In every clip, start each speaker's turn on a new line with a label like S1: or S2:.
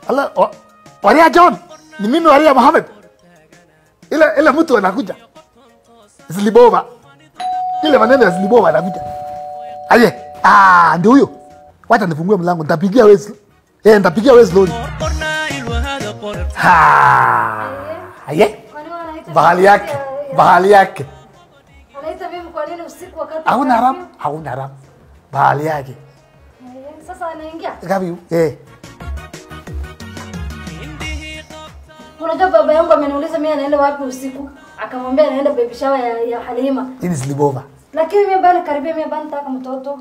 S1: Ala, wa- Waria John, ni mimi Waria Mohamed. Ile ile mtu anakuja. Slibova. Ile maneno ya Slibova anakuja. Aye, ah, ndio huyo. Wacha nifungue mlango, nitapigia wewe. sl- Eh, nitapigia wewe slowly. Ha. Aye,
S2: Kwani wanaita
S1: bahali yake, bahali yake.
S2: Anaita mimi kwa nini usiku wakati
S1: Hauna
S2: wa
S1: haramu,
S2: curfew?
S1: hauna haramu. Bahali yake.
S2: Eh, Sasa anaingia.
S1: Gapi? Eh.
S2: Unajua baba yangu ameniuliza mimi anaenda wapi usiku. Akamwambia anaenda baby shower ya, ya Halima.
S1: Hii ni Slibova.
S2: Lakini mimi bado karibia mimi bado nataka mtoto.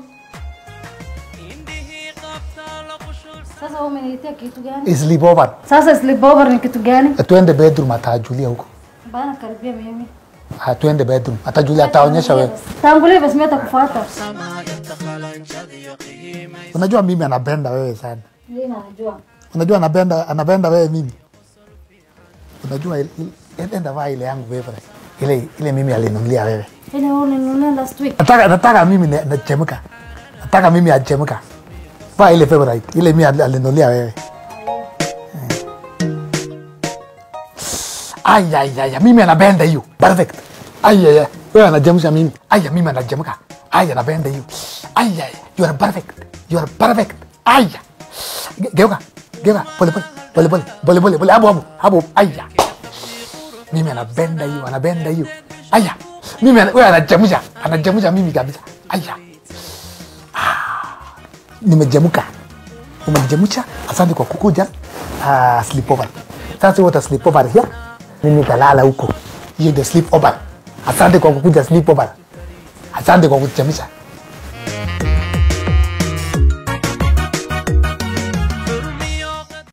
S2: Sasa wewe umeniletea kitu gani?
S1: Slibova.
S2: Sasa sleepover ni kitu gani?
S1: Tuende bedroom atajulia huko.
S2: Bana karibia mimi.
S1: Ah, tuende bedroom. Atajulia ataonyesha wewe.
S2: Tangulia basi mimi atakufuata.
S1: Unajua mimi anapenda wewe sana.
S2: Yeye anajua.
S1: Unajua anapenda anapenda wewe mimi. Unajua ile- ile- enda vaa ile yangu favorite. Ile ile mimi alinunulia wewe.
S2: Ile wewe ulinunua last week.
S1: Nataka nataka mimi na- nachemka. Nataka mimi achemka. Vaa ile favorite. Ile mimi ali- alinunulia wewe. Ay ay ay mimi anapenda hiyo. Perfect. Ay ay ay. Wewe anajemsha mimi. Ay mimi anajemka. Ay anapenda hiyo. Ay ay you are perfect. You are perfect. Ay. Ge- Geuka. Geuka. Pole pole. Pole pole. Pole pole. Pole hapo hapo. Hapo. Ay. Mimi anapenda hiyo, anapenda hiyo. Aya. Mimi ana- wewe anajemsha. Anajemsha mimi kabisa. Aya. Nimejemuka. Umenijemusha. Asante kwa kukuja. Uh, sleepover. Sasa wote sleepover here. Mimi nitalala huko. Hiyo ndio sleepover. Asante kwa kukuja sleepover. Asante kwa kujemusha.